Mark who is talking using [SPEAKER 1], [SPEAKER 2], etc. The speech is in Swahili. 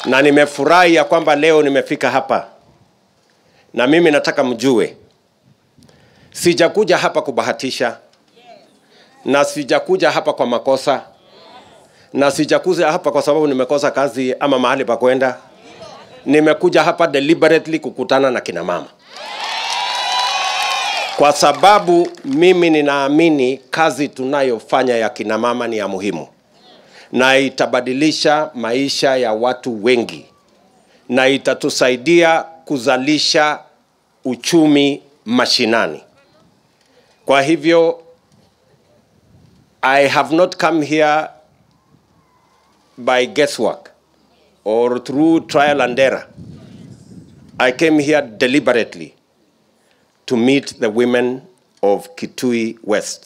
[SPEAKER 1] na nimefurahi ya kwamba leo nimefika hapa, na mimi nataka mjue, sijakuja hapa kubahatisha, na sijakuja hapa kwa makosa, na sijakuja hapa kwa sababu nimekosa kazi ama mahali pa kwenda. Nimekuja hapa deliberately kukutana na kina mama kwa sababu mimi ninaamini kazi tunayofanya ya kina mama ni ya muhimu na itabadilisha maisha ya watu wengi na itatusaidia kuzalisha uchumi mashinani. Kwa hivyo I have not come here by guesswork or through trial and error. I came here deliberately to meet the women of Kitui West.